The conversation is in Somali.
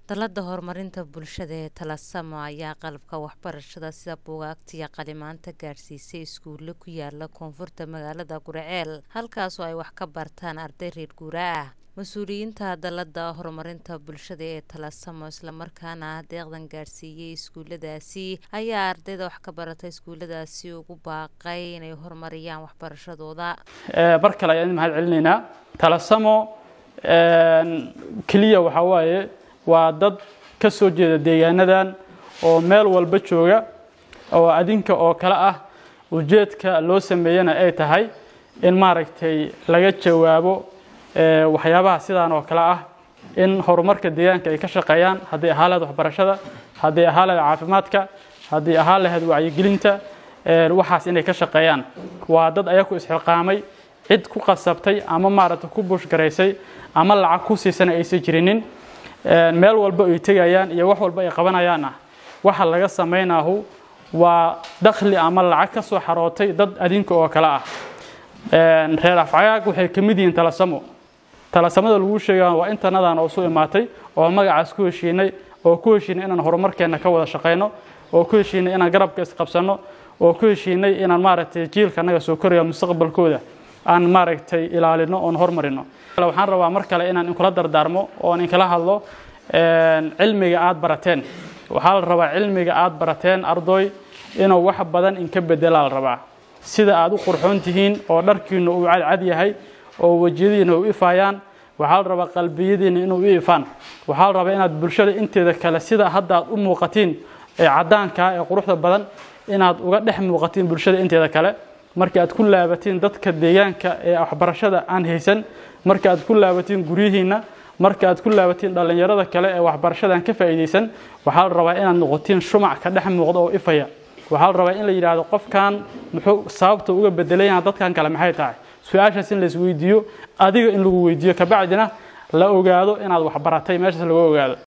Dallada horumarinta bulshada ee Taalasamo ayaa qalabka waxbarashada sida buugaagta iyo qalimaanta gaarsiisay iskuulo ku yaala koonfurta magaalada Guriceel halkaasoo ay wax ka bartaan arday reer guuraa ah mas-uuliyiinta dallada horumarinta bulshada ee Taalasamo islamarkaana deeqdan gaarsiiyey iskuuladaasi ayaa ardayda wax ka barata iskuuladaasi ugu baaqay inay horumariyaan waxbarashadooda mar kale ayaan mahad celinaynaa Taalasamo keliya waxaa waaye waa dad ka soo jeeda deegaanadan oo meel walba jooga oo adinka oo kale ah ujeedka loo sameeyana ay tahay in maaragtay laga jawaabo waxyaabaha sidaan oo kale ah in horumarka deegaanka ay ka shaqeeyaan haddii ahaa lahayd waxbarashada haddii ahaa lahayd caafimaadka haddii ahaa lahayd wacyigelinta waxaas inay ka shaqeeyaan waa dad ayaku isxilqaamay cid ku qasabtay ama maaragtay ku buushgaraysay ama lacag ku siisana aysan jirinin meel walba ay tegayaan iyo wax walba ay qabanayaanna waxa laga samaynahu waa dakhli ama lacag ka soo xarootay dad adinka oo kale ah reer afcayaag waxay ka mid yihiin talasamo talasamada lagu sheegaa waa intanadan oo soo imaatay oo magacaas ku heshiinay oo ku heshiinay inaan horumarkeenna ka wada shaqayno oo ku heshiinay inaan garabka isqabsanno oo ku heshiinay inaan maaragtay jiilka annaga soo koraya mustaqbalkooda aan maaragtay ilaalino oon hormarino waxaan rabaa mar kale inaan inkula dardaarmo oon inkala hadlo cilmiga aad barateen waxaa la rabaa cilmiga aad barateen ardoy inuu wax badan inka bedelaa la rabaa sida aad u qurxoon tihiin oo dharkiinu uu cadcad yahay oo wejiyadiina u ifaayaan waxaa la rabaa qalbiyadiina inuu u ifaan waxaa la rabaa inaad bulshada inteeda kale sida hadda aad u muuqatiin ee caddaanka ee quruxda badan inaad uga dhex muuqatiin bulshada inteeda kale marka aad ku laabatiin dadka deegaanka ee waxbarashada aan haysan marka aad ku laabatiin guryihiinna marka aad ku laabatiin dhallinyarada kale ee waxbarashada aan ka faa'iidaysan waxaa la rabaa inaad noqotiin shumac ka dhex muuqda oo ifaya waxaa la rabaa in la yidhaahdo qofkan muxuu sababta uga bedelayaa dadkan kale maxay tahay su-aashaas in la isweydiiyo adiga in lagu weydiiyo kabacdina la ogaado inaad waxbaratay meeshaas lagu ogaado